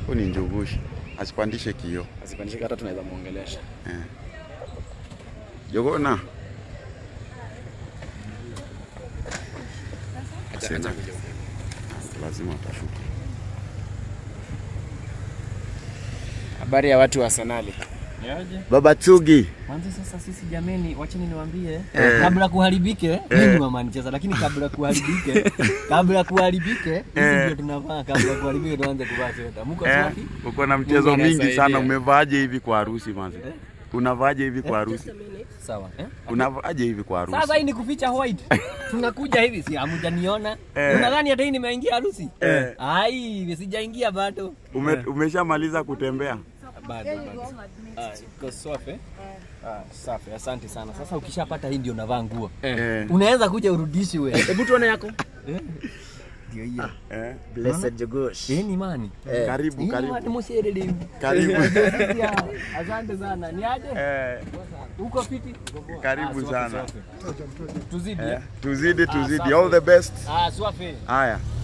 Huyu ni Njugushi, asipandishe kio. Asipandishe hata tunaweza muongelesha. Eh. Jogona Acha Sema. acha kuja. lazima utashuka. Habari ya watu wa Sanali. Baba Tsugi, Kwanza sasa sisi jameni, wacheni niwaambie kabla kuharibike, mimi ni mama nicheza, lakini kabla kuharibike, kabla kuharibike, hizi ndio tunavaa. Kabla kuharibike tuanze kuvaa sweta. Mko eh, safi? uko na mchezo Mungu mingi sana. anasaidia. Umevaaje hivi kwa harusi manzi? Unavaaje hivi kwa harusi? Sawa eh? Unavaaje hivi kwa harusi? Sasa hii ni kuficha white. Tunakuja hivi, si hamjaniona? Eh. Unadhani hata hii nimeingia harusi? Eh. Ai, sijaingia bado. Ume, umeshamaliza kutembea? Bado bado. Ah, iko safi. eh? Ah, safi. Asante sana. Sasa ukishapata hii ndio unavaa nguo. Eh. Unaweza kuja urudishwe. Hebu tuone yako. Ndio hiyo. Eh. Blessed Jogosh. Eh, ni mani? Karibu, Hii ni karibu. mani msherede. Karibu. Ya, Asante sana. Ni aje? Eh, Uko fiti? karibu Ah, swafi, sana. swafi. Tuzidi. Eh, eh? tuzidi, tuzidi. safi. All the best. Ah, swafi. Haya.